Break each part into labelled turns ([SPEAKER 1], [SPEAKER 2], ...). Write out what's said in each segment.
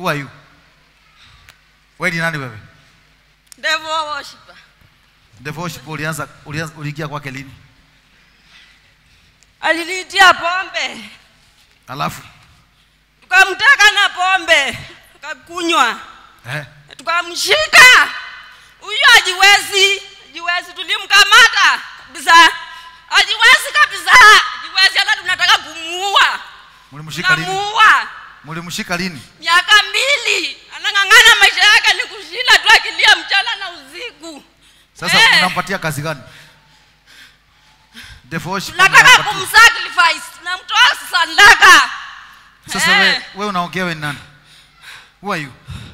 [SPEAKER 1] who are you wewe ni nani wewe
[SPEAKER 2] devil worshiper
[SPEAKER 1] devoship ulianza ulianza uliingia kwake lini
[SPEAKER 2] aliniitia pombe
[SPEAKER 1] alafu
[SPEAKER 2] tukamteka na pombe tukakunywa
[SPEAKER 1] eh
[SPEAKER 2] tukamshika huyu ajiwezi ajiwezi tulimkamata kabisa ajiwezi kabisa ajiwezi hata tunataka kumuua
[SPEAKER 1] mlimshika lini
[SPEAKER 2] tunamuua
[SPEAKER 1] mlimshika lini
[SPEAKER 2] miaka mbili anang'ang'ana maisha yake ni kushinda tu akilia mchana na usiku
[SPEAKER 1] sasa
[SPEAKER 2] Eh.
[SPEAKER 1] unampatia kazi gani devoship
[SPEAKER 2] tunataka
[SPEAKER 1] unampatia-
[SPEAKER 2] kumsacrifice tunamtoa sadaka
[SPEAKER 1] sasa
[SPEAKER 2] Eh.
[SPEAKER 1] wewe wewe unaongea wewe ni nani who are you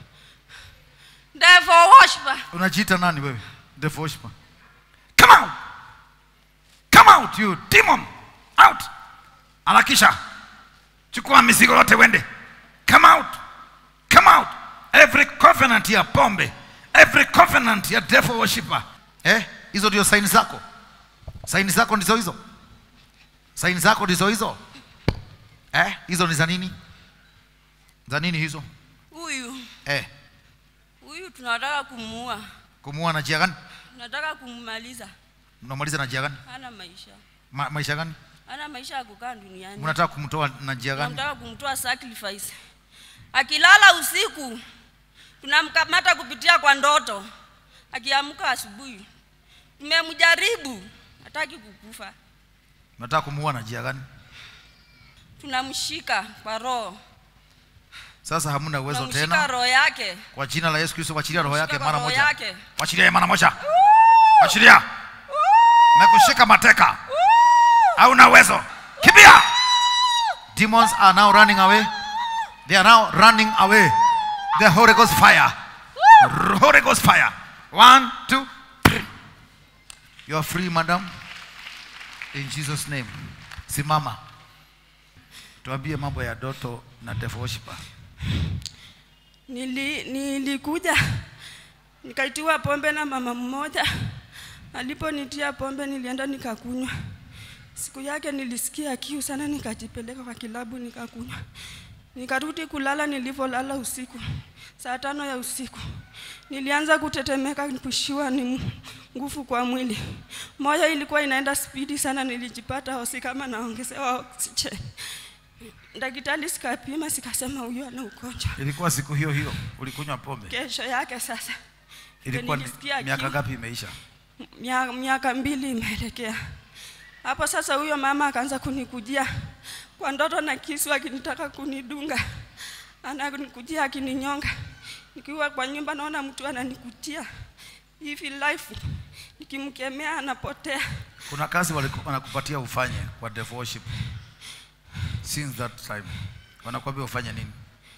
[SPEAKER 2] devil worshiper
[SPEAKER 1] unajiita nani wewe devoship come out come out you demon out harakisha chukua mizigo yote wende come out come out every covenant ya pombe every covenant ya devil worshiper eh hizo ndio saini zako saini zako ndizo hizo saini zako ndizo hizo eh hizo ni za nini za nini hizo
[SPEAKER 2] huyu
[SPEAKER 1] eh
[SPEAKER 2] huyu tunataka kumuua
[SPEAKER 1] kumuua na njia gani
[SPEAKER 2] tunataka kummaliza
[SPEAKER 1] mnamaliza na njia gani
[SPEAKER 2] hana maisha
[SPEAKER 1] Ma, maisha gani
[SPEAKER 2] hana maisha ya kukaa duniani
[SPEAKER 1] mnataka kumtoa na njia gani
[SPEAKER 2] tunataka kumtoa sacrifice akilala usiku tunamkamata kupitia kwa ndoto akiamka asubuhi tumemjaribu hataki kukufa
[SPEAKER 1] mnataka kumuua na njia gani
[SPEAKER 2] tunamshika kwa roho
[SPEAKER 1] sasa hamna uwezo
[SPEAKER 2] tunamshika
[SPEAKER 1] tena
[SPEAKER 2] roho yake
[SPEAKER 1] kwa jina la yesu kristo wachilia roho yake
[SPEAKER 2] Tunamshika
[SPEAKER 1] mara
[SPEAKER 2] roho
[SPEAKER 1] moja
[SPEAKER 2] yake.
[SPEAKER 1] wachilia mara moja wachilia mekushika mateka hauna uwezo kimbia demons are now running away they are now running away the holy ghost fire holy ghost fire one two three you are free madam in jesus name simama tuambie mambo ya doto na devil worshiper
[SPEAKER 2] Nili, nilikuja nikaitiwa pombe na mama mmoja. Aliponitia pombe nilienda nikakunywa. Siku yake nilisikia kiu sana, nikajipeleka kwa kilabu nikakunywa. Nikarudi kulala. Nilivyolala usiku saa tano ya usiku nilianza kutetemeka, kushiwa ni nguvu kwa mwili, moyo ilikuwa inaenda spidi sana. Nilijipata hosi kama naongezewa oxygen. Daktari sikapima, sikasema huyu ana ugonjwa.
[SPEAKER 1] ilikuwa siku hiyo hiyo ulikunywa pombe
[SPEAKER 2] Kesho yake sasa
[SPEAKER 1] ilikuwa ni-
[SPEAKER 2] nilisikia
[SPEAKER 1] miaka
[SPEAKER 2] kiu.
[SPEAKER 1] ngapi imeisha
[SPEAKER 2] Mia- miaka mbili imeelekea hapo sasa. Huyo mama akaanza kunikujia kwa ndoto na kisu akinitaka kunidunga, ananikujia akininyonga. Nikiwa kwa nyumba naona mtu ananikujia hivi life, nikimkemea anapotea.
[SPEAKER 1] kuna kazi waliku- wanakupatia ufanye kwa devil worship since that time wanakuambia ufanye nini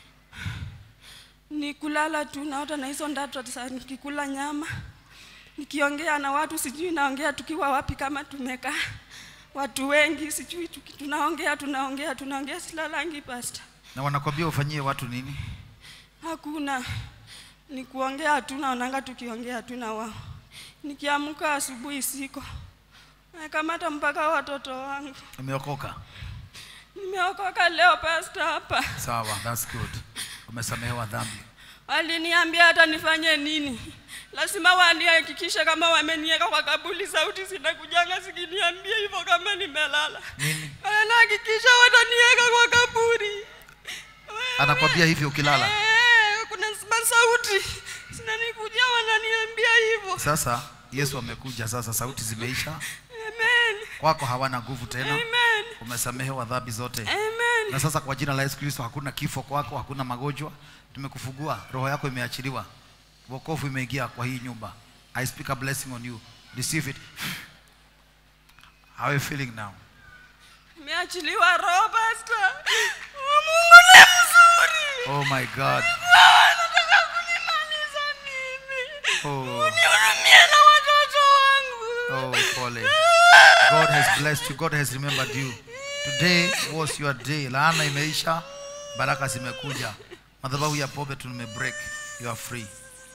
[SPEAKER 2] ni kulala tu naota na hizo ndoto sasa, nikikula nyama, nikiongea na watu, sijui naongea tukiwa wapi, kama tumekaa watu wengi, sijui tuki- tunaongea tunaongea tunaongea, silalangi pasta,
[SPEAKER 1] na wanakuambia ufanyie watu nini
[SPEAKER 2] hakuna ni kuongea tu, naonanga tukiongea tu na wao. Nikiamka asubuhi siko nakamata mpaka watoto wangu.
[SPEAKER 1] umeokoka
[SPEAKER 2] Nimeokoka leo pasta hapa.
[SPEAKER 1] sawa that's good umesamehewa dhambi
[SPEAKER 2] Waliniambia hata nifanye nini, lazima wanihakikishe kama wameniweka kwa kabuli, sauti zinakujanga zikiniambia hivyo kama nimelala.
[SPEAKER 1] nini
[SPEAKER 2] Wanahakikisha wataniweka kwa kaburi. Wewe-
[SPEAKER 1] anakwambia hivyo ukilala
[SPEAKER 2] Eh, kuna masauti zinanikujia wananiambia hivyo.
[SPEAKER 1] sasa yesu amekuja sasa sauti zimeisha
[SPEAKER 2] Amen.
[SPEAKER 1] kwako hawana nguvu tena
[SPEAKER 2] Amen.
[SPEAKER 1] umesamehewa dhambi zote
[SPEAKER 2] Amen.
[SPEAKER 1] na sasa kwa jina la yesu kristo hakuna kifo kwako hakuna magonjwa tumekufungua roho yako imeachiliwa wokovu imeingia kwa hii nyumba i speak a blessing on you receive it how are you feeling now
[SPEAKER 2] Nimeachiliwa roho pasta. Mungu ni mzuri.
[SPEAKER 1] oh my god
[SPEAKER 2] Nataka kunimaliza mimi.
[SPEAKER 1] oh,
[SPEAKER 2] Nihurumie na watoto wangu.
[SPEAKER 1] oh pole god has blessed you god has remembered you today was your day laana imeisha baraka zimekuja madhabahu ya pombe tumebreak you are free